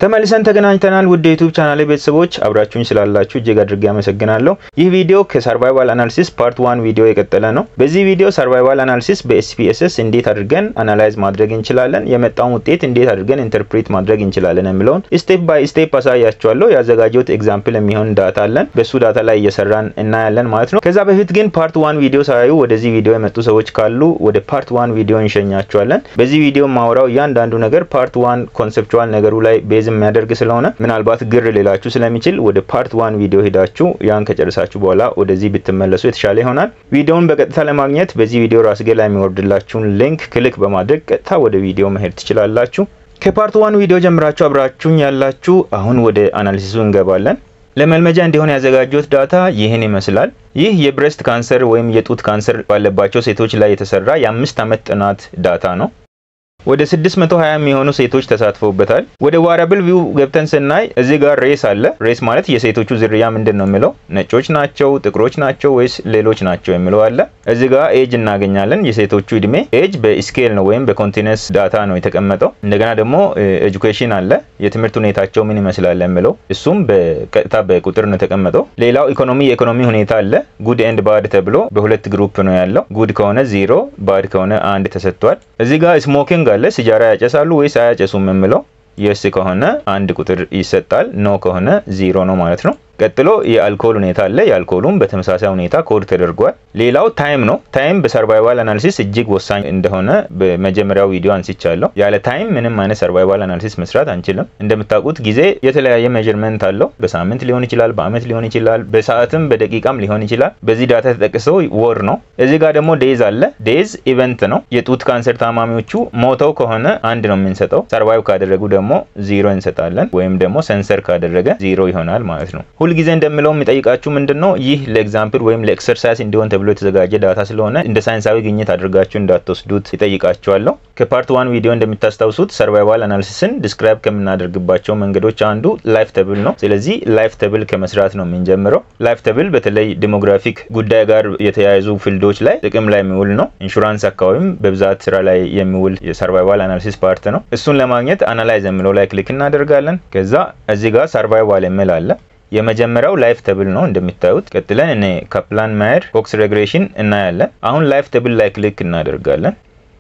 ተመልሰን ተገናኝተናል። ውድ የዩቱብ ቻናል ቤተሰቦች አብራችሁኝ ስላላችሁ እጅግ አድርጌ አመሰግናለሁ። ይህ ቪዲዮ ከሰርቫይቫል አናሊሲስ ፓርት ዋን ቪዲዮ የቀጠለ ነው። በዚህ ቪዲዮ ሰርቫይቫል አናሊሲስ በኤስፒኤስኤስ እንዴት አድርገን አናላይዝ ማድረግ እንችላለን፣ የመጣውን ውጤት እንዴት አድርገን ኢንተርፕሬት ማድረግ እንችላለን የሚለውን ስቴፕ ባይ ስቴፕ አሳያችኋለሁ። ያዘጋጀሁት ኤግዛምፕል የሚሆን ዳታ አለን። በሱ ዳታ ላይ እየሰራን እናያለን ማለት ነው። ከዛ በፊት ግን ፓርት ዋን ቪዲዮ ሳያዩ ወደዚህ ቪዲዮ የመጡ ሰዎች ካሉ ወደ ፓርት ዋን ቪዲዮ እንሸኛቸዋለን። በዚህ ቪዲዮ ማውራው እያንዳንዱ ነገር ፓርት ዋን ኮንሰፕቹዋል ነገሩ ላይ ቤዝ የሚያደርግ ስለሆነ ምናልባት ግር ሌላችሁ ስለሚችል ወደ ፓርት ዋን ቪዲዮ ሄዳችሁ ያን ከጨረሳችሁ በኋላ ወደዚህ ብትመለሱ የተሻለ ይሆናል። ቪዲዮውን በቀጥታ ለማግኘት በዚህ ቪዲዮ ራስጌ ላይ የሚወርድላችሁን ሊንክ ክሊክ በማድረግ ቀጥታ ወደ ቪዲዮ መሄድ ትችላላችሁ። ከፓርት ዋን ቪዲዮ ጀምራችሁ አብራችሁኝ ያላችሁ፣ አሁን ወደ አናሊሲሱ እንገባለን። ለመልመጃ እንዲሆን ያዘጋጀሁት ዳታ ይህን ይመስላል። ይህ የብሬስት ካንሰር ወይም የጡት ካንሰር ባለባቸው ሴቶች ላይ የተሰራ የአምስት ዓመት ጥናት ዳታ ነው። ወደ 620 የሚሆኑ ሴቶች ተሳትፈውበታል። ወደ ዋራብል ቪው ገብተን ስናይ እዚህ ጋር ሬስ አለ። ሬስ ማለት የሴቶቹ ዝርያ ምንድን ነው የሚለው ነጮች ናቸው፣ ጥቁሮች ናቸው ወይስ ሌሎች ናቸው የሚለው አለ። እዚህ ጋር ኤጅ እናገኛለን። የሴቶቹ እድሜ ኤጅ በስኬል ነው ወይም በኮንቲነስ ዳታ ነው የተቀመጠው። እንደገና ደግሞ ኤጁኬሽን አለ፣ የትምህርት ሁኔታቸው ምን ይመስላል የሚለው እሱም በቀጥታ በቁጥር ነው የተቀመጠው። ሌላው ኢኮኖሚ የኢኮኖሚ ሁኔታ አለ። ጉድ ኤንድ ባድ ተብሎ በሁለት ግሩፕ ነው ያለው። ጉድ ከሆነ ዜሮ፣ ባድ ከሆነ አንድ ተሰጥቷል። እዚህ ጋር ስሞኪንግ አለ ሲጃራ ያጨሳሉ ወይስ አያጨሱም የምለው የስ ከሆነ አንድ ቁጥር ይሰጣል፣ ኖ ከሆነ ዚሮ ነው ማለት ነው። ቀጥሎ የአልኮል ሁኔታ አለ። የአልኮሉም በተመሳሳይ ሁኔታ ኮድ ተደርጓል። ሌላው ታይም ነው። ታይም በሰርቫይቫል አናሊሲስ እጅግ ወሳኝ እንደሆነ በመጀመሪያው ቪዲዮ አንስቻለሁ። ያለ ታይም ምንም አይነት ሰርቫይቫል አናሊሲስ መስራት አንችልም። እንደምታውቁት ጊዜ የተለያየ ሜዥርመንት አለው። በሳምንት ሊሆን ይችላል፣ በአመት ሊሆን ይችላል፣ በሰዓትም በደቂቃም ሊሆን ይችላል። በዚህ ዳታ የተጠቀሰው ወር ነው። እዚህ ጋር ደግሞ ዴዝ አለ። ዴዝ ኢቨንት ነው። የጡት ካንሰር ታማሚዎቹ ሞተው ከሆነ አንድ ነው የምንሰጠው። ሰርቫይቭ ካደረጉ ደግሞ ዚሮ እንሰጣለን፣ ወይም ደግሞ ሰንሰር ካደረገ ዚሮ ይሆናል ማለት ነው። ሁልጊዜ እንደምለው የሚጠይቃችሁ ምንድን ነው ይህ ለኤግዛምፕል ወይም ለኤክሰርሳይዝ እንዲሆን ተብሎ የተዘጋጀ ዳታ ስለሆነ እንደ ሳይንሳዊ ግኝት አድርጋችሁ እንዳትወስዱት ይጠይቃችኋለሁ። ከፓርት ዋን ቪዲዮ እንደምታስታውሱት ሰርቫይቫል አናሊሲስን ዲስክራይብ ከምናደርግባቸው መንገዶች አንዱ ላይፍ ተብል ነው። ስለዚህ ላይፍ ተብል ከመስራት ነው የምንጀምረው። ላይፍ ተብል በተለይ ዲሞግራፊክ ጉዳይ ጋር የተያያዙ ፊልዶች ላይ ጥቅም ላይ የሚውል ነው። ኢንሹራንስ አካባቢም በብዛት ስራ ላይ የሚውል የሰርቫይቫል አናሊሲስ ፓርት ነው። እሱን ለማግኘት አናላይዝ የሚለው ላይ ክሊክ እናደርጋለን። ከዛ እዚህ ጋር ሰርቫይቫል የሚል አለ። የመጀመሪያው ላይፍ ተብል ነው እንደሚታዩት። ቀጥለን እኔ ካፕላን ማየር ፎክስ ሬግሬሽን እናያለን። አሁን ላይፍ ተብል ላይ ክሊክ እናደርጋለን።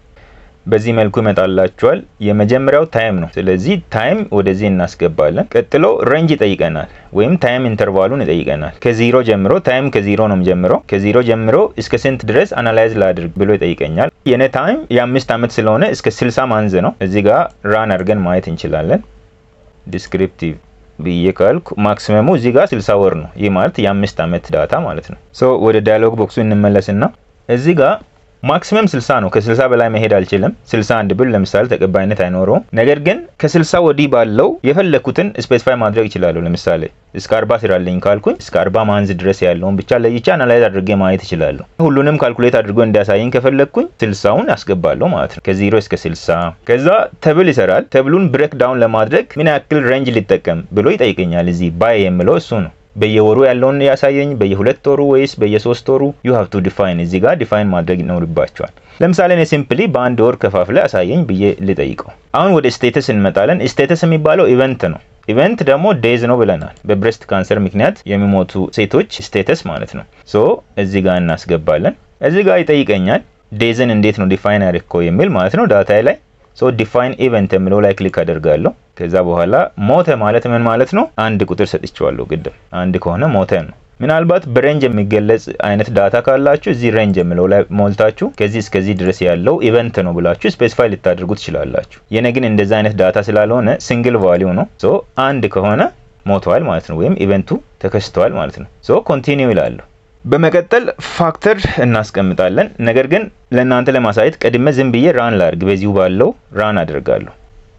በዚህ መልኩ ይመጣላችኋል። የመጀመሪያው ታይም ነው። ስለዚህ ታይም ወደዚህ እናስገባለን። ቀጥሎ ሬንጅ ይጠይቀናል፣ ወይም ታይም ኢንተርቫሉን ይጠይቀናል። ከዚሮ ጀምሮ ታይም ከዚሮ ነው ጀምሮ ከዚሮ ጀምሮ እስከ ስንት ድረስ አናላይዝ ላድርግ ብሎ ይጠይቀኛል። የኔ ታይም የአምስት ዓመት ስለሆነ እስከ ስልሳ ማንዝ ነው። እዚህ ጋር ራን አድርገን ማየት እንችላለን። ዲስክሪፕቲቭ ብዬ ካልኩ ማክሲመሙ እዚህ ጋር 60 ወር ነው። ይህ ማለት የአምስት ዓመት ዳታ ማለት ነው። ሶ ወደ ዳያሎግ ቦክሱ እንመለስና እዚህ ጋር ማክሲመም 60 ነው። ከ60 በላይ መሄድ አልችልም። 61 ብል ለምሳሌ ተቀባይነት አይኖረውም። ነገር ግን ከ60 ወዲህ ባለው የፈለኩትን ስፔሲፋይ ማድረግ ይችላለሁ። ለምሳሌ እስከ 40 ስራልኝ ካልኩኝ እስከ 40 ማንዝ ድረስ ያለውን ብቻ ለይቻ አናላይዝ አድርጌ ማየት ይችላለሁ። ሁሉንም ካልኩሌት አድርጎ እንዲያሳየኝ ከፈለግኩኝ 60ውን አስገባለሁ ማለት ነው። ከ0 እስከ 60 ከዛ ተብል ይሰራል። ተብሉን ብሬክ ዳውን ለማድረግ ምን ያክል ሬንጅ ሊጠቀም ብሎ ይጠይቀኛል። እዚህ ባይ የምለው እሱ ነው። በየወሩ ያለውን ያሳየኝ በየሁለት ወሩ ወይስ በየሶስት ወሩ ዩ ሃቭ ቱ ዲፋይን እዚህ ጋር ዲፋይን ማድረግ ይኖርባቸዋል። ለምሳሌ እኔ ሲምፕሊ በአንድ ወር ከፋፍለ አሳየኝ ብዬ ልጠይቀው። አሁን ወደ ስቴተስ እንመጣለን። ስቴተስ የሚባለው ኢቨንት ነው። ኢቨንት ደግሞ ዴዝ ነው ብለናል። በብሬስት ካንሰር ምክንያት የሚሞቱ ሴቶች ስቴተስ ማለት ነው። ሶ እዚህ ጋር እናስገባለን። እዚህ ጋር ይጠይቀኛል ዴዝን እንዴት ነው ዲፋይን ያደረግከው የሚል ማለት ነው ዳታ ላይ ሶ ዲፋይን ኢቨንት የሚለው ላይ ክሊክ አደርጋለሁ። ከዛ በኋላ ሞተ ማለት ምን ማለት ነው? አንድ ቁጥር ሰጥቼዋለሁ። ግድም አንድ ከሆነ ሞተ ነው። ምናልባት በሬንጅ የሚገለጽ አይነት ዳታ ካላችሁ እዚህ ሬንጅ የሚለው ላይ ሞልታችሁ ከዚህ እስከዚህ ድረስ ያለው ኢቨንት ነው ብላችሁ ስፔሲፋይ ልታደርጉ ትችላላችሁ። የኔ ግን እንደዚህ አይነት ዳታ ስላልሆነ ሲንግል ቫሊዩ ነው። ሶ አንድ ከሆነ ሞተዋል ማለት ነው፣ ወይም ኢቨንቱ ተከስተዋል ማለት ነው። ሶ ኮንቲኒው ይላለሁ። በመቀጠል ፋክተር እናስቀምጣለን። ነገር ግን ለእናንተ ለማሳየት ቀድመ ዝም ብዬ ራን ላድርግ። በዚሁ ባለው ራን አደርጋለሁ።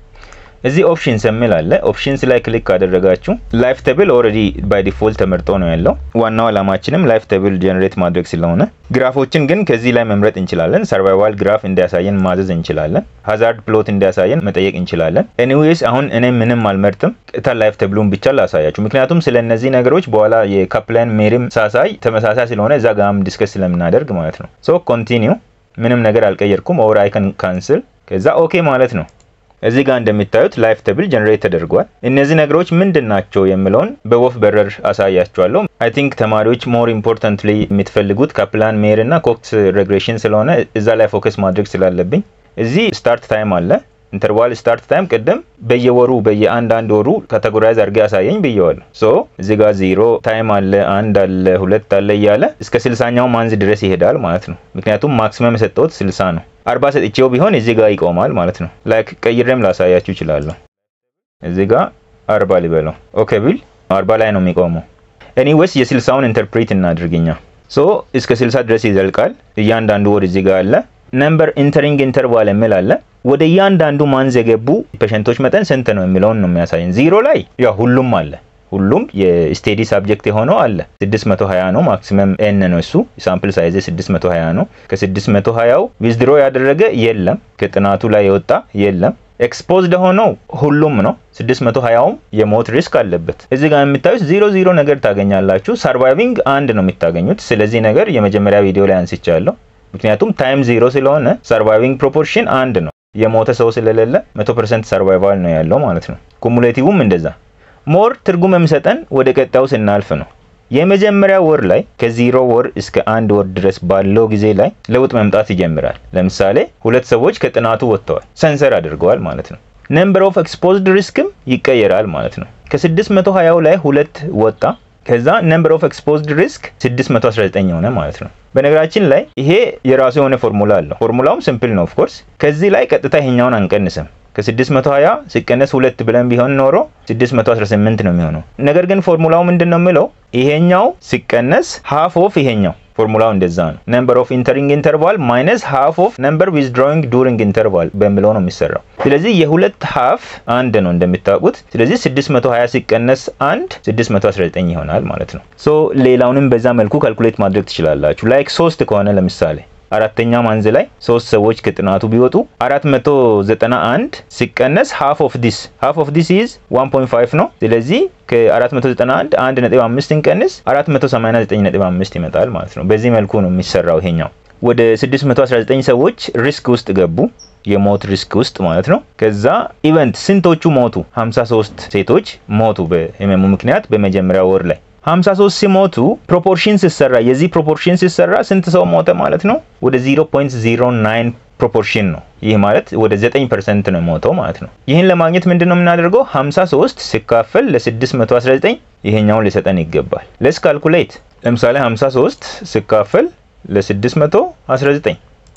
እዚህ ኦፕሽንስ የሚል አለ። ኦፕሽንስ ላይ ክሊክ ካደረጋችሁ ላይፍ ተብል ኦልሬዲ ባይ ዲፎልት ተመርጦ ነው ያለው። ዋናው አላማችንም ላይፍ ተብል ጀነሬት ማድረግ ስለሆነ ግራፎችን ግን ከዚህ ላይ መምረጥ እንችላለን። ሰርቫይቫል ግራፍ እንዲያሳየን ማዘዝ እንችላለን። ሀዛርድ ፕሎት እንዲያሳየን መጠየቅ እንችላለን። ኤኒዌይስ አሁን እኔ ምንም አልመርጥም። ቅጥታ ላይፍ ተብሉን ብቻ ላሳያችሁ። ምክንያቱም ስለ እነዚህ ነገሮች በኋላ የካፕላን ሜሪም ሳሳይ ተመሳሳይ ስለሆነ እዛ ጋም ዲስከስ ስለምናደርግ ማለት ነው። ሶ ኮንቲኒው ምንም ነገር አልቀየርኩም። ኦር አይከን ካንስል ከዛ ኦኬ ማለት ነው። እዚህ ጋር እንደሚታዩት ላይፍ ተብል ጀነሬት ተደርጓል። እነዚህ ነገሮች ምንድን ናቸው የሚለውን በወፍ በረር አሳያችኋለሁ። አይ ቲንክ ተማሪዎች ሞር ኢምፖርታንትሊ የምትፈልጉት ካፕላን ሜር እና ኮክስ ሬግሬሽን ስለሆነ እዛ ላይ ፎከስ ማድረግ ስላለብኝ እዚህ ስታርት ታይም አለ ኢንተርቫል ስታርት ታይም ቅድም በየወሩ በየአንድ ወሩ ካቴጎራይዝ አድርገ ያሳየኝ ብየዋለሁ። ሶ እዚህ ጋር ዜሮ ታይም አለ፣ አንድ አለ፣ ሁለት አለ እያለ እስከ ስልሳኛው ማንዝ ድረስ ይሄዳል ማለት ነው። ምክንያቱም ማክሲመም የሰጠሁት ስልሳ ነው። አርባ ሰጥቼው ቢሆን እዚህ ጋር ይቆማል ማለት ነው። ላይክ ቀይሬም ላሳያችሁ ይችላለሁ። እዚህ ጋር አርባ ሊበለው ኦኬ ቢል አርባ ላይ ነው የሚቆመው። ኤኒዌይስ የስልሳውን ኢንተርፕሬት እናድርግኛ። ሶ እስከ ስልሳ ድረስ ይዘልቃል። እያንዳንዱ ወር እዚህ ጋር አለ። ነምበር ኢንተሪንግ ኢንተርቫል የሚል አለ። ወደ እያንዳንዱ ማንዝ የገቡ ፔሸንቶች መጠን ስንት ነው የሚለውን ነው የሚያሳየን። ዚሮ ላይ ያው ሁሉም አለ ሁሉም የስቴዲ ሳብጀክት የሆነው አለ 620 ነው። ማክሲመም ኤን ነው እሱ ሳምፕል ሳይዝ 620 ነው። ከ620ው ዊዝድሮ ያደረገ የለም። ከጥናቱ ላይ የወጣ የለም። ኤክስፖዝድ ሆነው ሁሉም ነው። 620ውም የሞት ሪስክ አለበት። እዚህ ጋር የምታዩት ዜሮ ዜሮ ነገር ታገኛላችሁ። ሰርቫይቪንግ አንድ ነው የምታገኙት። ስለዚህ ነገር የመጀመሪያ ቪዲዮ ላይ አንስቻለሁ። ምክንያቱም ታይም ዜሮ ስለሆነ ሰርቫይቪንግ ፕሮፖርሽን አንድ ነው። የሞተ ሰው ስለሌለ 100% ሰርቫይቫል ነው ያለው ማለት ነው። ኩሙሌቲቭም እንደዛ ሞር ትርጉም የሚሰጠን ወደ ቀጣዩ ስናልፍ ነው። የመጀመሪያ ወር ላይ ከዜሮ ወር እስከ አንድ ወር ድረስ ባለው ጊዜ ላይ ለውጥ መምጣት ይጀምራል። ለምሳሌ ሁለት ሰዎች ከጥናቱ ወጥተዋል፣ ሰንሰር አድርገዋል ማለት ነው። ነምበር ኦፍ ኤክስፖዝድ ሪስክም ይቀየራል ማለት ነው። ከ620 ላይ ሁለት ወጣ። ከዛ ነምበር ኦፍ ኤክስፖዝድ ሪስክ 619 ሆነ ማለት ነው። በነገራችን ላይ ይሄ የራሱ የሆነ ፎርሙላ አለው። ፎርሙላውም ሲምፕል ነው ኦፍኮርስ። ከዚህ ላይ ቀጥታ ይሄኛውን አንቀንስም። ከ620 ሲቀነስ ሁለት ብለን ቢሆን ኖሮ 618 ነው የሚሆነው። ነገር ግን ፎርሙላው ምንድን ነው የሚለው ይሄኛው ሲቀነስ ሃፍ ኦፍ ይሄኛው ፎርሙላው እንደዛ ነው። ነምበር ኦፍ ኢንተሪንግ ኢንተርቫል ማይነስ ሃፍ ኦፍ ነምበር ዊዝድሮዊንግ ዱሪንግ ኢንተርቫል በሚለው ነው የሚሰራው። ስለዚህ የሁለት ሃፍ አንድ ነው እንደምታውቁት። ስለዚህ 620 ሲቀነስ አንድ 619 ይሆናል ማለት ነው። ሶ ሌላውንም በዛ መልኩ ካልኩሌት ማድረግ ትችላላችሁ። ላይክ ሶስት ከሆነ ለምሳሌ አራተኛ ማንዝ ላይ ሶስት ሰዎች ከጥናቱ ቢወጡ 491 ሲቀነስ ሃፍ ኦፍ ዲስ ሃፍ ኦፍ ዲስ ኢዝ 1.5 ነው። ስለዚህ ከ491 1.5 እንቀንስ 489.5 ይመጣል ማለት ነው። በዚህ መልኩ ነው የሚሰራው ይሄኛው። ወደ 619 ሰዎች ሪስክ ውስጥ ገቡ፣ የሞት ሪስክ ውስጥ ማለት ነው። ከዛ ኢቨንት ስንቶቹ ሞቱ? 53 ሴቶች ሞቱ በህመሙ ምክንያት በመጀመሪያ ወር ላይ 53 ሲሞቱ ፕሮፖርሽን ሲሰራ የዚህ ፕሮፖርሽን ሲሰራ ስንት ሰው ሞተ ማለት ነው? ወደ 0.09 ፕሮፖርሽን ነው። ይህ ማለት ወደ 9% ነው የሞተው ማለት ነው። ይህን ለማግኘት ምንድን ነው የምናደርገው? 53 ሲካፈል ለ619 ይሄኛውን ሊሰጠን ይገባል። ሌስ ካልኩሌት። ለምሳሌ 53 ሲካፈል ለ619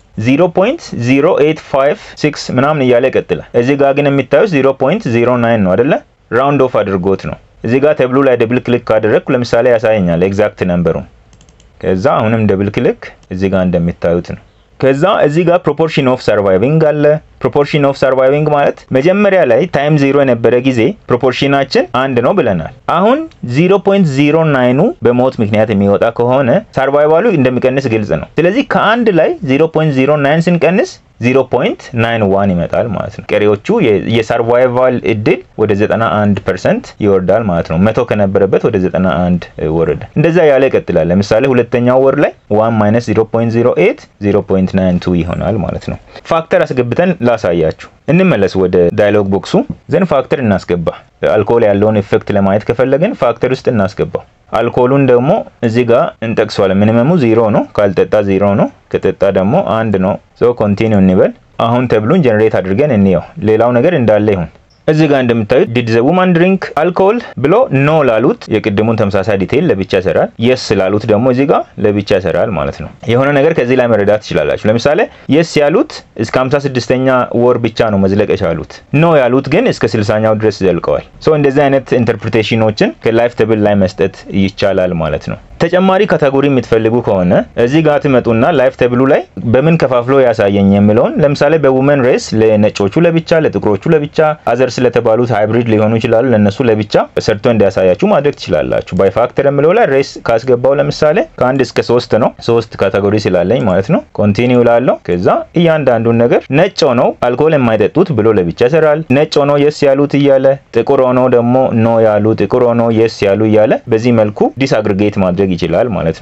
0.0856 ምናምን እያለ ይቀጥላል። እዚህ ጋር ግን የሚታዩት 0.09 ነው አይደለ? ራውንድ ኦፍ አድርጎት ነው። እዚህ ጋር ተብሉ ላይ ደብል ክሊክ ካደረግኩ ለምሳሌ ያሳየኛል ኤግዛክት ነምበሩን። ከዛ አሁንም ደብል ክሊክ እዚህ ጋር እንደሚታዩት ነው። ከዛ እዚህ ጋር ፕሮፖርሽን ኦፍ ሰርቫይቪንግ አለ። ፕሮፖርሽን ኦፍ ሰርቫይቪንግ ማለት መጀመሪያ ላይ ታይም ዜሮ የነበረ ጊዜ ፕሮፖርሽናችን አንድ ነው ብለናል። አሁን 0.09ኑ በሞት ምክንያት የሚወጣ ከሆነ ሰርቫይቫሉ እንደሚቀንስ ግልጽ ነው። ስለዚህ ከአንድ ላይ 0.09 ስንቀንስ 0.91 ይመጣል ማለት ነው። ቀሪዎቹ የሰርቫይቫል እድል ወደ 91 ፐርሰንት ይወርዳል ማለት ነው። መቶ ከነበረበት ወደ 91 ወረደ። እንደዛ ያለ ይቀጥላል። ለምሳሌ ሁለተኛው ወር ላይ 1 ማይነስ 0.08 0.92 ይሆናል ማለት ነው። ፋክተር አስገብተን ላሳያችሁ። እንመለስ ወደ ዳያሎግ ቦክሱ ዘን ፋክተር እናስገባ። አልኮል ያለውን ኢፌክት ለማየት ከፈለግን ፋክተር ውስጥ እናስገባው። አልኮሉን ደግሞ እዚህ ጋር እንጠቅሷለን። ሚኒመሙ ዜሮ ነው፣ ካልጠጣ ዜሮ ነው፣ ከጠጣ ደግሞ አንድ ነው። ሶ ኮንቲኒው እንበል። አሁን ተብሉን ጀነሬት አድርገን እንየው። ሌላው ነገር እንዳለ ይሁን። እዚህ ጋር እንደምታዩት ዲድ ዘ ውማን ድሪንክ አልኮል ብሎ ኖ ላሉት የቅድሙን ተመሳሳይ ዲቴይል ለብቻ ይሰራል። የስ ላሉት ደግሞ እዚህ ጋር ለብቻ ይሰራል ማለት ነው። የሆነ ነገር ከዚህ ላይ መረዳት ትችላላችሁ። ለምሳሌ የስ ያሉት እስከ 56ኛ ወር ብቻ ነው መዝለቅ የቻሉት። ኖ ያሉት ግን እስከ 60ኛው ድረስ ዘልቀዋል። ሶ እንደዚህ አይነት ኢንተርፕሪቴሽኖችን ከላይፍ ተብል ላይ መስጠት ይቻላል ማለት ነው። ተጨማሪ ካታጎሪ የምትፈልጉ ከሆነ እዚህ ጋር ትመጡና ላይፍ ተብሉ ላይ በምን ከፋፍሎ ያሳየኝ የሚለውን ለምሳሌ በውመን ሬስ ለነጮቹ ለብቻ፣ ለጥቁሮቹ ለብቻ፣ አዘር ስለተባሉት ሃይብሪድ ሊሆኑ ይችላሉ ለእነሱ ለብቻ ሰርቶ እንዲያሳያችሁ ማድረግ ትችላላችሁ። ባይ ፋክተር የሚለው ላይ ሬስ ካስገባው ለምሳሌ ከአንድ እስከ ሶስት ነው። ሶስት ካታጎሪ ስላለኝ ማለት ነው። ኮንቲኒው ላለው ከዛ እያንዳንዱን ነገር ነጭ ሆነው አልኮል የማይጠጡት ብሎ ለብቻ ይሰራል። ነጭ ሆነው የስ ያሉት እያለ ጥቁር ሆነው ደግሞ ኖ ያሉ ጥቁር ሆነው የስ ያሉ እያለ በዚህ መልኩ ዲስ አግሪጌት ማድረግ ይችላል ማለት ነው።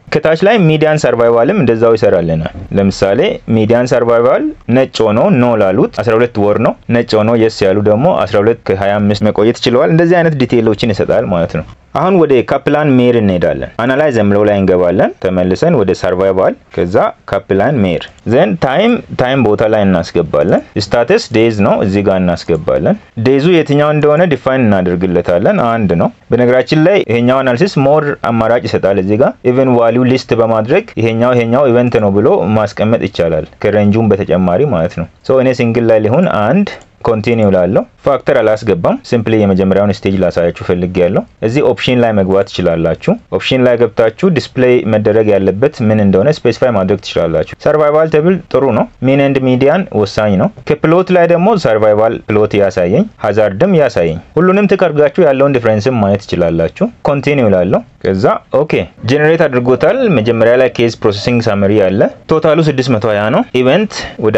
ከታች ላይ ሚዲያን ሰርቫይቫልም እንደዛው ይሰራልናል። ለምሳሌ ሚዲያን ሰርቫይቫል ነጭ ሆኖ ኖ ላሉት 12 ወር ነው። ነጭ ሆኖ የስ ያሉ ደግሞ 12 ከ25 መቆየት ችለዋል። እንደዚህ አይነት ዲቴይሎችን ይሰጣል ማለት ነው። አሁን ወደ ካፕላን ሜር እንሄዳለን። አናላይዝ የምለው ላይ እንገባለን። ተመልሰን ወደ ሰርቫይቫል ከዛ ካፕላን ሜር ዘን ታይም ታይም ቦታ ላይ እናስገባለን። ስታተስ ዴዝ ነው እዚህ ጋር እናስገባለን። ዴዙ የትኛው እንደሆነ ዲፋይን እናደርግለታለን። አንድ ነው። በነገራችን ላይ ይሄኛው አናሊሲስ ሞር አማራጭ ይሰጣል። እዚህ ጋር ኢቨን ቫሊዩ ሊስት በማድረግ ይሄኛው ይሄኛው ኢቨንት ነው ብሎ ማስቀመጥ ይቻላል። ከሬንጁም በተጨማሪ ማለት ነው። ሶ እኔ ሲንግል ላይ ሊሆን አንድ ኮንቲኒው ላለው ፋክተር አላስገባም። ሲምፕሊ የመጀመሪያውን ስቴጅ ላሳያችሁ ፈልጌ ያለው እዚህ ኦፕሽን ላይ መግባት ትችላላችሁ። ኦፕሽን ላይ ገብታችሁ ዲስፕሌይ መደረግ ያለበት ምን እንደሆነ ስፔሲፋይ ማድረግ ትችላላችሁ። ሰርቫይቫል ቴብል ጥሩ ነው። ሚን ኤንድ ሚዲያን ወሳኝ ነው። ከፕሎት ላይ ደግሞ ሰርቫይቫል ፕሎት ያሳየኝ፣ ሀዛርድም ያሳየኝ። ሁሉንም ትከርጋችሁ ያለውን ዲፍረንስም ማየት ትችላላችሁ። ኮንቲኒው ላለው ከዛ ኦኬ ጀኔሬት አድርጎታል። መጀመሪያ ላይ ኬዝ ፕሮሰሲንግ ሳመሪ አለ። ቶታሉ 620 ነው። ኢቨንት ወደ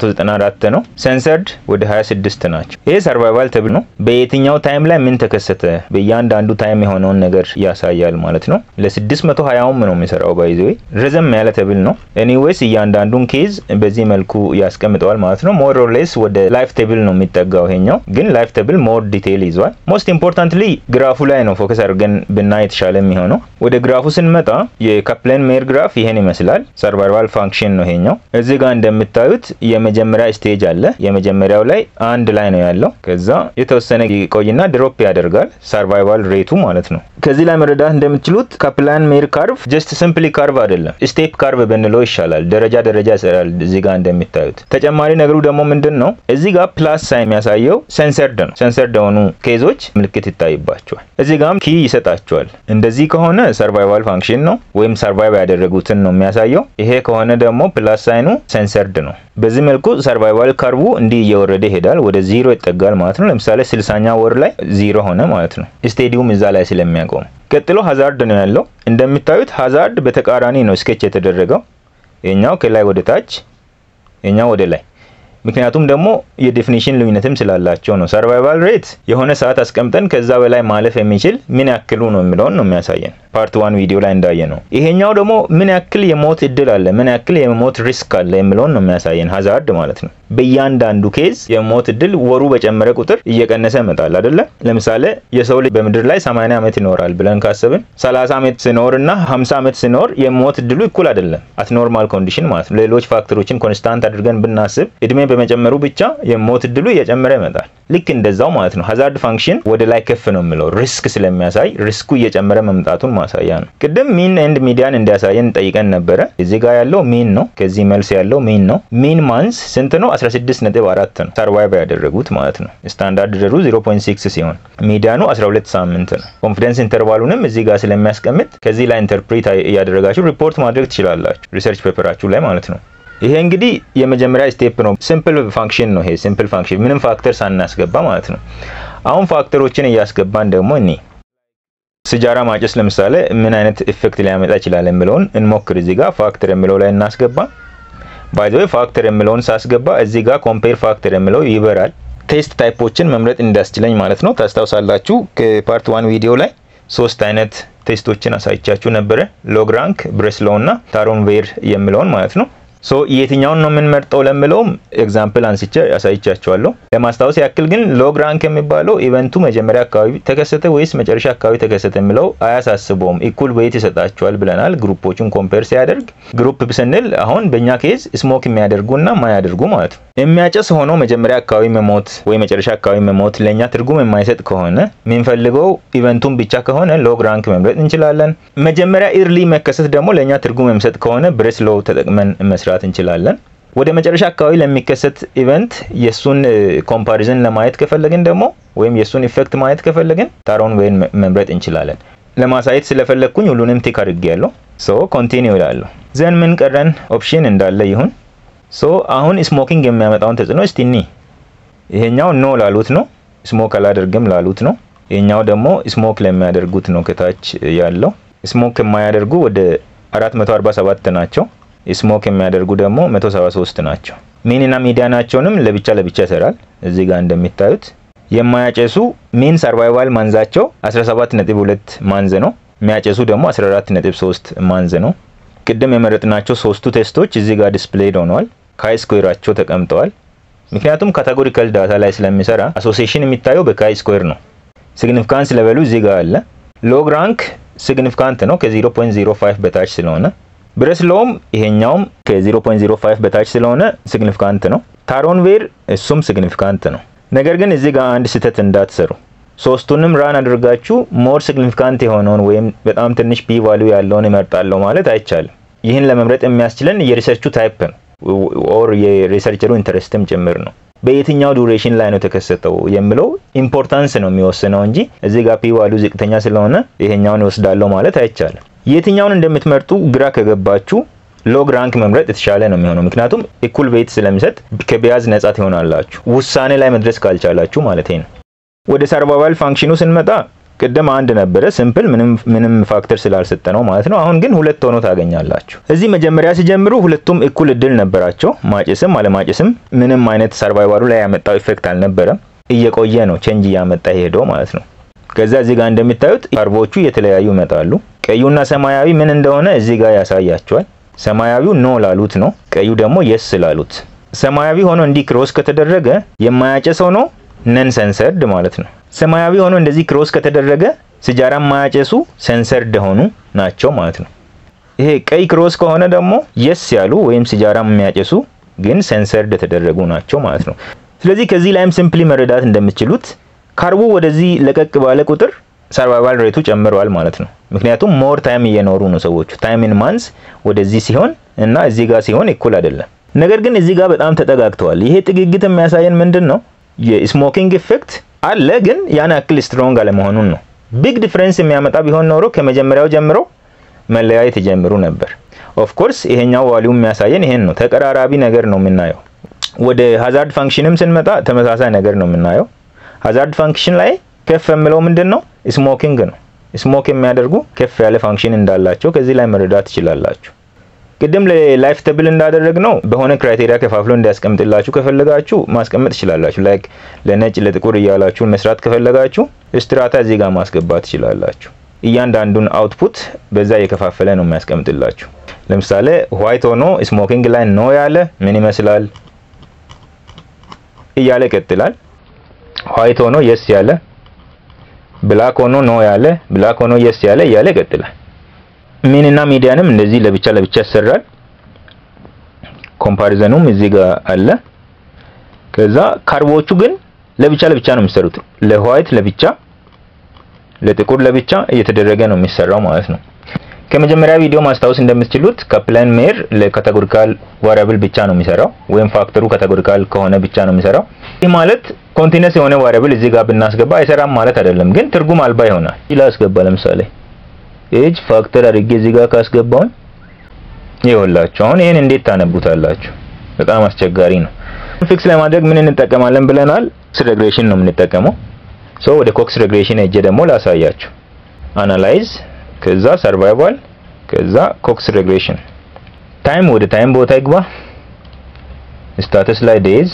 594 ነው። ሴንሰርድ ወደ 26 ናቸው። ይሄ ሰርቫይቫል ተብል ነው። በየትኛው ታይም ላይ ምን ተከሰተ በእያንዳንዱ ታይም የሆነውን ነገር ያሳያል ማለት ነው። ለ620ም ነው የሚሰራው። ባይዘ ረዘም ያለ ተብል ነው። ኤኒዌይስ እያንዳንዱን ኬዝ በዚህ መልኩ ያስቀምጠዋል ማለት ነው። ሞር ኦር ሌስ ወደ ላይፍ ቴብል ነው የሚጠጋው። ይሄኛው ግን ላይፍ ቴብል ሞር ዲቴይል ይዟል። ሞስት ኢምፖርታንትሊ ግራፉ ላይ ነው ፎከስ አድርገን ብናይ የተሻለ የሚሆነው። ወደ ግራፉ ስንመጣ የካፕላን ሜር ግራፍ ይሄን ይመስላል። ሰርቫይቫል ፋንክሽን ነው ይሄኛው። እዚህ ጋር እንደምታዩት የመጀመሪያ ስቴጅ አለ። የመጀመሪያው ላይ አንድ ላይ ነው ያለው። ከዛ የተወሰነ ቆይና ድሮፕ ያደርጋል። ሰርቫይቫል ሬቱ ማለት ነው። ከዚህ ላይ መረዳት እንደምትችሉት ካፕላን ሜር ካርቭ ጀስት ሲምፕሊ ካርቭ አይደለም፣ ስቴፕ ካርቭ ብንለው ይሻላል። ደረጃ ደረጃ ይሰራል። እዚህ ጋር እንደሚታዩት ተጨማሪ ነገሩ ደግሞ ምንድን ነው? እዚህ ጋር ፕላስ ሳይን የሚያሳየው ሴንሰርድ ነው። ሴንሰርድ የሆኑ ኬዞች ምልክት ይታይባቸዋል። እዚህ ጋርም ኪ ይሰጣቸዋል። እንደዚህ ከሆነ ሰርቫይቫል ፋንክሽን ነው ወይም ሰርቫይቭ ያደረጉትን ነው የሚያሳየው። ይሄ ከሆነ ደግሞ ፕላስ ሳይኑ ሴንሰርድ ነው። በዚህ መልኩ ሰርቫይቫል ካርቡ እንዲህ እየወረደ ይሄዳል፣ ወደ ዚሮ ይጠጋል ማለት ነው። ለምሳሌ ስልሳኛ ወር ላይ ዚሮ ሆነ ማለት ነው። ስቴዲየም እዛ ላይ ስለሚያቆም። ቀጥሎ ሀዛርድ ነው ያለው። እንደሚታዩት ሀዛርድ በተቃራኒ ነው ስኬች የተደረገው። የኛው ከላይ ወደ ታች፣ የኛው ወደ ላይ ምክንያቱም ደግሞ የዴፊኒሽን ልዩነትም ስላላቸው ነው። ሰርቫይቫል ሬት የሆነ ሰዓት አስቀምጠን ከዛ በላይ ማለፍ የሚችል ምን ያክሉ ነው የሚለውን ነው የሚያሳየን ፓርት ዋን ቪዲዮ ላይ እንዳየ ነው። ይሄኛው ደግሞ ምን ያክል የሞት እድል አለ፣ ምን ያክል የሞት ሪስክ አለ የሚለውን ነው የሚያሳየን ሀዛርድ ማለት ነው። በእያንዳንዱ ኬዝ የሞት እድል ወሩ በጨመረ ቁጥር እየቀነሰ ይመጣል አይደለ? ለምሳሌ የሰው ልጅ በምድር ላይ 80 ዓመት ይኖራል ብለን ካሰብን 30 ዓመት ሲኖር እና 50 ዓመት ሲኖር የሞት እድሉ እኩል አይደለም። አት ኖርማል ኮንዲሽን ማለት ነው። ሌሎች ፋክተሮችን ኮንስታንት አድርገን ብናስብ እድሜ በመጨመሩ ብቻ የሞት እድሉ እየጨመረ ይመጣል። ልክ እንደዛው ማለት ነው። ሀዛርድ ፋንክሽን ወደ ላይ ከፍ ነው የሚለው ሪስክ ስለሚያሳይ ሪስኩ እየጨመረ መምጣቱን ማሳያ ነው። ቅድም ሚን ኤንድ ሚዲያን እንዲያሳየን ጠይቀን ነበረ። እዚህ ጋር ያለው ሚን ነው። ከዚህ መልስ ያለው ሚን ነው። ሚን ማንስ ስንት ነው? 16.4 ነው። ሰርቫይቭ ያደረጉት ማለት ነው። ስታንዳርድ ደሩ 0.6 ሲሆን ሚዲያኑ 12 ሳምንት ነው። ኮንፊደንስ ኢንተርቫሉንም እዚህ ጋር ስለሚያስቀምጥ ከዚህ ላይ ኢንተርፕሬት እያደረጋችሁ ሪፖርት ማድረግ ትችላላችሁ፣ ሪሰርች ፔፐራችሁ ላይ ማለት ነው። ይሄ እንግዲህ የመጀመሪያ ስቴፕ ነው። ሲምፕል ፋንክሽን ነው። ይሄ ሲምፕል ፋንክሽን ምንም ፋክተር ሳናስገባ ማለት ነው። አሁን ፋክተሮችን እያስገባን ደግሞ እኔ ሲጃራ ማጨስ ለምሳሌ ምን አይነት ኢፌክት ሊያመጣ ይችላል የሚለውን እንሞክር። እዚህ ጋር ፋክተር የሚለው ላይ እናስገባ። ባይ ዘ ወይ ፋክተር የሚለውን ሳስገባ እዚህ ጋር ኮምፔር ፋክተር የሚለው ይበራል። ቴስት ታይፖችን መምረጥ እንዳስችለኝ ማለት ነው። ታስታውሳላችሁ ከፓርት ዋን ቪዲዮ ላይ ሶስት አይነት ቴስቶችን አሳይቻችሁ ነበረ። ሎግ ራንክ፣ ብሬስሎው እና ታሮን ቬር የሚለውን ማለት ነው። ሶ የትኛውን ነው የምንመርጠው ለምለውም ኤግዛምፕል አንስቼ ያሳይቻቸዋለሁ። ለማስታወስ ያክል ግን ሎግ ራንክ የሚባለው ኢቨንቱ መጀመሪያ አካባቢ ተከሰተ ወይስ መጨረሻ አካባቢ ተከሰተ የሚለው አያሳስበውም። ኢኩል ዌይት ይሰጣቸዋል ብለናል። ግሩፖቹን ኮምፔር ሲያደርግ ግሩፕ ስንል አሁን በእኛ ኬዝ ስሞክ የሚያደርጉና ማያደርጉ ማለት ነው። የሚያጨስ ሆኖ መጀመሪያ አካባቢ መሞት ወይ መጨረሻ አካባቢ መሞት ለእኛ ትርጉም የማይሰጥ ከሆነ የምንፈልገው ኢቨንቱን ብቻ ከሆነ ሎግ ራንክ መምረጥ እንችላለን። መጀመሪያ ኢርሊ መከሰት ደግሞ ለእኛ ትርጉም የሚሰጥ ከሆነ ብሬስ ሎው ተጠቅመን መስራት እንችላለን። ወደ መጨረሻ አካባቢ ለሚከሰት ኢቨንት የእሱን ኮምፓሪዝን ለማየት ከፈለግን ደግሞ ወይም የእሱን ኢፌክት ማየት ከፈለግን ታሮን ዌይን መምረጥ እንችላለን። ለማሳየት ስለፈለግኩኝ ሁሉንም ቲክ አድርጌያለሁ። ሶ ኮንቲኒው ይላለሁ። ዘን ምን ቀረን? ኦፕሽን እንዳለ ይሁን። ሶ አሁን ስሞኪንግ የሚያመጣውን ተጽዕኖ እስቲ እኒ ይሄኛው ኖ ላሉት ነው፣ ስሞክ አላደርግም ላሉት ነው። ይሄኛው ደግሞ ስሞክ ለሚያደርጉት ነው። ከታች ያለው ስሞክ የማያደርጉ ወደ 447 ናቸው። ስሞክ የሚያደርጉ ደግሞ 173 ናቸው። ሚን እና ሚዲያናቸውንም ለብቻ ለብቻ ይሰራል። እዚህ ጋር እንደሚታዩት የማያጨሱ ሚን ሰርቫይቫል ማንዛቸው 17.2 ማንዝ ነው። የሚያጨሱ ደግሞ 14.3 ማንዝ ነው። ቅድም የመረጥናቸው ሶስቱ ቴስቶች እዚህ ጋር ዲስፕሌይድ ሆነዋል። ካይ ስኩዌራቸው ተቀምጠዋል። ምክንያቱም ካቴጎሪካል ዳታ ላይ ስለሚሰራ አሶሲዬሽን የሚታየው በካይ ስኩዌር ነው። ሲግኒፊካንስ ሌቨሉ እዚህ ጋር አለ። ሎግ ራንክ ሲግኒፊካንት ነው ከ0.05 በታች ስለሆነ ብረስ ሎውም ይሄኛውም ከ0.05 በታች ስለሆነ ሲግኒፊካንት ነው። ታሮን ቬር እሱም ሲግኒፊካንት ነው። ነገር ግን እዚህ ጋር አንድ ስህተት እንዳትሰሩ። ሶስቱንም ራን አድርጋችሁ ሞር ሲግኒፊካንት የሆነውን ወይም በጣም ትንሽ ፒ ቫልዩ ያለውን እመርጣለሁ ማለት አይቻልም። ይህን ለመምረጥ የሚያስችለን የሪሰርቹ ታይፕ ነው ኦር የሪሰርቸሩ ኢንተረስትም ጭምር ነው። በየትኛው ዱሬሽን ላይ ነው የተከሰተው የሚለው ኢምፖርታንስ ነው የሚወስነው እንጂ እዚህ ጋር ፒ ቫልዩ ዝቅተኛ ስለሆነ ይሄኛውን ይወስዳለሁ ማለት አይቻልም። የትኛውን እንደምትመርጡ ግራ ከገባችሁ ሎግ ራንክ መምረጥ የተሻለ ነው የሚሆነው። ምክንያቱም እኩል ዌይት ስለሚሰጥ ከቢያዝ ነጻ ትሆናላችሁ፣ ውሳኔ ላይ መድረስ ካልቻላችሁ ማለት ነው። ወደ ሰርቫይቫል ፋንክሽኑ ስንመጣ ቅድም አንድ ነበረ ሲምፕል ምንም ምንም ፋክተር ስላልሰጠ ነው ማለት ነው። አሁን ግን ሁለት ሆኖ ታገኛላችሁ። እዚህ መጀመሪያ ሲጀምሩ ሁለቱም እኩል እድል ነበራቸው። ማጨስም አለማጨስም ምንም አይነት ሰርቫይቫሉ ላይ ያመጣው ኢፌክት አልነበረም። እየቆየ ነው ቼንጅ እያመጣ ሄደው ማለት ነው። ከዛ እዚህ ጋር እንደሚታዩት ካርቦቹ የተለያዩ ይመጣሉ። ቀዩና ሰማያዊ ምን እንደሆነ እዚህ ጋር ያሳያቸዋል። ሰማያዊው ኖ ላሉት ነው፣ ቀዩ ደግሞ የስ ላሉት። ሰማያዊ ሆኖ እንዲህ ክሮስ ከተደረገ የማያጨስ ሆኖ ነን ሰንሰርድ ማለት ነው። ሰማያዊ ሆኖ እንደዚህ ክሮስ ከተደረገ ሲጃራ የማያጨሱ ሰንሰርድ ሆኑ ናቸው ማለት ነው። ይሄ ቀይ ክሮስ ከሆነ ደግሞ የስ ያሉ ወይም ሲጃራ የሚያጨሱ ግን ሰንሰርድ የተደረጉ ናቸው ማለት ነው። ስለዚህ ከዚህ ላይም ሲምፕሊ መረዳት እንደምትችሉት ካርቡ ወደዚህ ለቀቅ ባለ ቁጥር ሰርቫይቫል ሬቱ ጨምረዋል ማለት ነው። ምክንያቱም ሞር ታይም እየኖሩ ነው ሰዎቹ። ታይም ኢን ማንስ ወደዚህ ሲሆን እና እዚህ ጋር ሲሆን እኩል አይደለም። ነገር ግን እዚህ ጋር በጣም ተጠጋግተዋል። ይሄ ጥግግት የሚያሳየን ምንድን ነው? የስሞኪንግ ኢፌክት አለ፣ ግን ያን ያክል ስትሮንግ አለመሆኑን ነው። ቢግ ዲፍረንስ የሚያመጣ ቢሆን ኖሮ ከመጀመሪያው ጀምሮ መለያየት ይጀምሩ ነበር። ኦፍ ኮርስ ይሄኛው ቫሊዩ የሚያሳየን ይሄን ነው። ተቀራራቢ ነገር ነው የምናየው። ወደ ሃዛርድ ፋንክሽንም ስንመጣ ተመሳሳይ ነገር ነው የምናየው። ሃዛርድ ፋንክሽን ላይ ከፍ የምለው ምንድን ነው? ስሞኪንግ ነው። ስሞክ የሚያደርጉ ከፍ ያለ ፋንክሽን እንዳላቸው ከዚህ ላይ መረዳት ትችላላችሁ። ቅድም ለላይፍ ተብል እንዳደረግ ነው በሆነ ክራይቴሪያ ከፋፍሎ እንዲያስቀምጥላችሁ ከፈለጋችሁ ማስቀመጥ ትችላላችሁ። ላይክ ለነጭ ለጥቁር እያላችሁ መስራት ከፈለጋችሁ ስትራታ እዚህ ጋር ማስገባት ትችላላችሁ። እያንዳንዱን አውትፑት በዛ እየከፋፈለ ነው የሚያስቀምጥላችሁ። ለምሳሌ ዋይት ሆኖ ስሞኪንግ ላይ ኖ ያለ ምን ይመስላል እያለ ይቀጥላል። ዋይት ሆኖ የስ ያለ፣ ብላክ ሆኖ ኖ ያለ፣ ብላክ ሆኖ የስ ያለ እያለ ይቀጥላል። ሚን እና ሚዲያንም እንደዚህ ለብቻ ለብቻ ያሰራል። ኮምፓሪዘኑም እዚህ ጋር አለ። ከዛ ካርቦቹ ግን ለብቻ ለብቻ ነው የሚሰሩት። ለዋይት ለብቻ፣ ለጥቁር ለብቻ እየተደረገ ነው የሚሰራው ማለት ነው። ከመጀመሪያ ቪዲዮ ማስታወስ እንደምትችሉት ካፕላን ሜር ለካቴጎሪካል ቫሪያብል ብቻ ነው የሚሰራው፣ ወይም ፋክተሩ ካቴጎሪካል ከሆነ ብቻ ነው የሚሰራው። ይህ ማለት ኮንቲነስ የሆነ ቫሪያብል እዚህ ጋር ብናስገባ አይሰራም ማለት አይደለም፣ ግን ትርጉም አልባ ይሆናል። ይላ አስገባ ለምሳሌ ኤጅ ፋክተር አድርጌ እዚህ ጋር ካስገባውን ይኸውላችሁ አሁን ይሄን እንዴት ታነቡታላችሁ? በጣም አስቸጋሪ ነው። ፊክስ ለማድረግ ምን እንጠቀማለን ብለናል? ኮክስ ሬግሬሽን ነው የምንጠቀመው። ሶ ወደ ኮክስ ሬግሬሽን ሄጄ ደግሞ ላሳያችሁ። አናላይዝ ከዛ ሰርቫይቫል ከዛ ኮክስ ሬግሬሽን ታይም ወደ ታይም ቦታ ይግባ። ስታተስ ላይ ዴዝ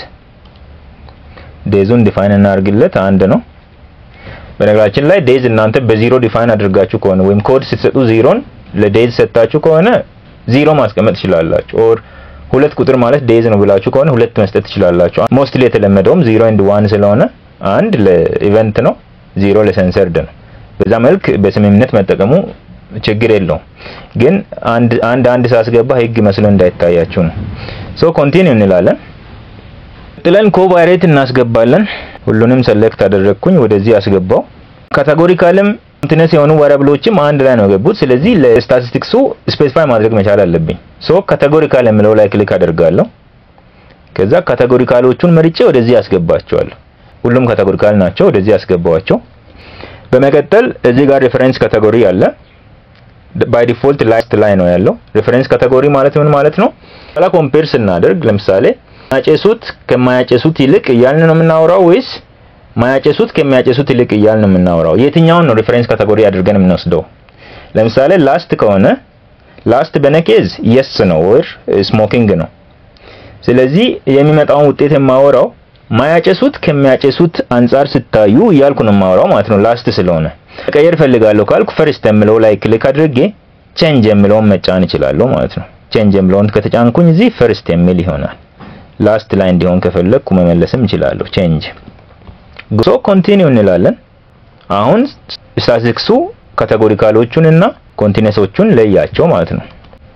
ዴዙን ዲፋይን እናድርግለት አንድ ነው። በነገራችን ላይ ዴዝ እናንተ በዚሮ ዲፋይን አድርጋችሁ ከሆነ ወይም ኮድ ስትሰጡ ዚሮን ለዴዝ ሰጣችሁ ከሆነ ዚሮ ማስቀመጥ ትችላላችሁ። ኦር ሁለት ቁጥር ማለት ዴዝ ነው ብላችሁ ከሆነ ሁለት መስጠት ትችላላችሁ። ሞስትሊ የተለመደውም ዚሮ ኤንድ ዋን ስለሆነ አንድ ለኢቨንት ነው፣ ዚሮ ለሰንሰርድ ነው። በዛ መልክ በስምምነት መጠቀሙ ችግር የለውም። ግን አንድ አንድ አንድ ሳስገባ ህግ መስሎ እንዳይታያችሁ ነው። ሶ ኮንቲኒው እንላለን። ጥለን ኮቫሪየት እናስገባለን። ሁሉንም ሰሌክት አደረግኩኝ፣ ወደዚህ አስገባው። ካቴጎሪካልም ኮንቲነስ የሆኑ ቫሪያብሎችም አንድ ላይ ነው የገቡት። ስለዚህ ለስታቲስቲክሱ ስፔሲፋይ ማድረግ መቻል አለብኝ። ሶ ካቴጎሪካል የምለው ላይ ክሊክ አደርጋለሁ። ከዛ ካቴጎሪካሎቹን መርጬ ወደዚህ አስገባቸዋለሁ። ሁሉም ካቴጎሪካል ናቸው፣ ወደዚህ አስገባዋቸው። በመቀጠል እዚህ ጋር ሬፈረንስ ካቴጎሪ አለ። ባይ ዲፎልት ላስት ላይ ነው ያለው። ሬፈረንስ ካቴጎሪ ማለት ምን ማለት ነው? ኋላ ኮምፔር ስናደርግ ለምሳሌ ማያጨሱት ከማያጨሱት ይልቅ እያልን ነው የምናወራው ወይስ ማያጨሱት ከሚያጨሱት ይልቅ እያልን ነው የምናወራው? የትኛውን ነው ሬፈረንስ ካቴጎሪ አድርገን የምንወስደው? ለምሳሌ ላስት ከሆነ ላስት በነኬዝ የስ ነው ወር ስሞኪንግ ነው። ስለዚህ የሚመጣውን ውጤት የማወራው ማያጨሱት ከሚያጨሱት አንጻር ስታዩ እያልኩ ነው የማወራው ማለት ነው ላስት ስለሆነ። መቀየር ፈልጋለሁ ካልኩ ፈርስት የምለው ላይ ክሊክ አድርጌ ቼንጅ የምለውን መጫን እችላለሁ ማለት ነው። ቼንጅ የምለውን ከተጫንኩኝ እዚህ ፈርስት የሚል ይሆናል። ላስት ላይ እንዲሆን ከፈለግኩ መመለስም እችላለሁ። ቼንጅ ሶ ኮንቲኒው እንላለን። አሁን ስታቲስቲክሱ ካቴጎሪካሎቹን እና ኮንቲነሶቹን ለያቸው ማለት ነው።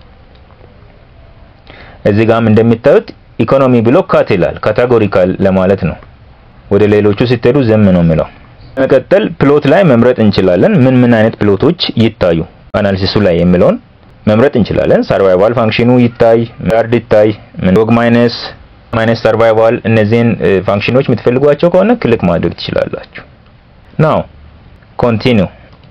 እዚህ ጋርም እንደሚታዩት ኢኮኖሚ ብሎ ካት ይላል ካቴጎሪካል ለማለት ነው። ወደ ሌሎቹ ስትሄዱ ዝም ነው የሚለው። መቀጠል ፕሎት ላይ መምረጥ እንችላለን። ምን ምን አይነት ፕሎቶች ይታዩ አናሊሲሱ ላይ የሚለውን መምረጥ እንችላለን። ሰርቫይቫል ፋንክሽኑ ይታይ፣ ጋርድ ይታይ፣ ዶግ ማይነስ ማይነስ ሰርቫይቫል እነዚህን ፋንክሽኖች የምትፈልጓቸው ከሆነ ክሊክ ማድረግ ትችላላችሁ። ናው ኮንቲኒው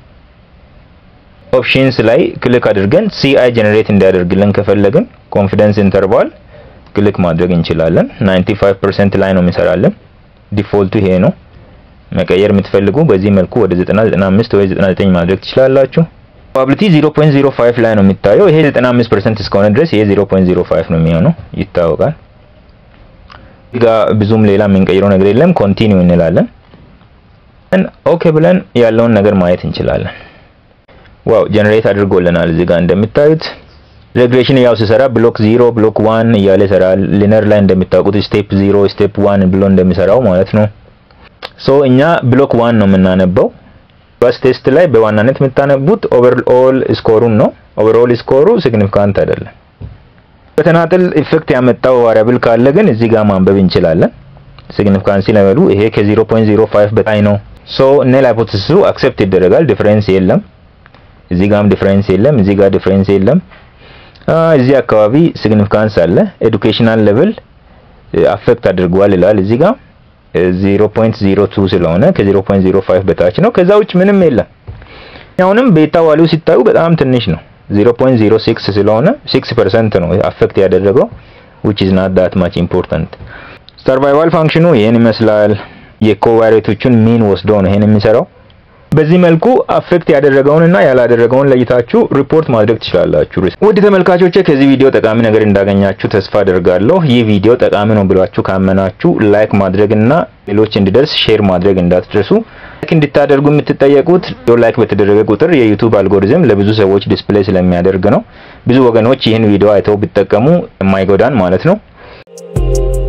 ኦፕሽንስ ላይ ክሊክ አድርገን ሲአይ ጀነሬት እንዲያደርግልን ከፈለግን ኮንፊደንስ ኢንተርቫል ክሊክ ማድረግ እንችላለን። 95% ላይ ነው የሚሰራልን። ዲፎልቱ ይሄ ነው። መቀየር የምትፈልጉ በዚህ መልኩ ወደ 90 95 ወይ 99 ማድረግ ትችላላችሁ። ፕሮባቢሊቲ 0.05 ላይ ነው የሚታየው። ይሄ 95% እስከሆነ ድረስ ይሄ 0.05 ነው የሚሆነው ይታወቃል። ጋ ብዙም ሌላ የምንቀይረው ነገር የለም። ኮንቲኒው እንላለን። ኦኬ ብለን ያለውን ነገር ማየት እንችላለን። ዋው ጀነሬት አድርጎልናል። እዚህ ጋር እንደምታዩት ሬግሬሽን ያው ሲሰራ ብሎክ 0 ብሎክ 1 እያለ ይሰራል። ሊነር ላይ እንደምታውቁት ስቴፕ 0 ስቴፕ 1 ብሎ እንደሚሰራው ማለት ነው። ሶ እኛ ብሎክ 1 ነው የምናነበው። በስ ቴስት ላይ በዋናነት የምታነቡት ኦቨርኦል ስኮሩን ነው። ኦቨርኦል ስኮሩ ሲግኒፊካንት አይደለም። በተናጥል ኢፌክት ያመጣው ቫሪያብል ካለ ግን እዚህ ጋር ማንበብ እንችላለን። ሲግኒፊካንሲ ለበሉ ይሄ ከ0.05 በላይ ነው። ሶ ኔል ሃይፖቴሲሱ አክሴፕት ይደረጋል። ዲፈረንስ የለም። እዚህ ጋርም ዲፈረንስ የለም። እዚህ ጋር ዲፈረንስ የለም። እዚህ አካባቢ ሲግኒፊካንስ አለ። ኤዱኬሽናል ሌቭል አፌክት አድርጓል ይላል እዚህ ጋር 0.02 ስለሆነ ከ0.05 በታች ነው። ከዛ ውጭ ምንም የለም። አሁንም ቤታ ዋሊው ሲታዩ በጣም ትንሽ ነው። 0.06 ስለሆነ 6% ነው አፌክት ያደረገው which is not that much important ሰርቫይቫል ፋንክሽኑ ይሄን ይመስላል። የኮቫሪቶቹን ሚን ወስዶ ነው ይሄን የሚሰራው። በዚህ መልኩ አፌክት ያደረገውንና ያላደረገውን ለይታችሁ ሪፖርት ማድረግ ትችላላችሁ። ውድ ተመልካቾቼ ከዚህ ቪዲዮ ጠቃሚ ነገር እንዳገኛችሁ ተስፋ አደርጋለሁ። ይህ ቪዲዮ ጠቃሚ ነው ብላችሁ ካመናችሁ ላይክ ማድረግና ሌሎች እንዲደርስ ሼር ማድረግ እንዳትረሱ። ላይክ እንድታደርጉ የምትጠየቁት ላይክ በተደረገ ቁጥር የዩቲዩብ አልጎሪዝም ለብዙ ሰዎች ዲስፕሌይ ስለሚያደርግ ነው። ብዙ ወገኖች ይህን ቪዲዮ አይተው ቢጠቀሙ የማይጎዳን ማለት ነው።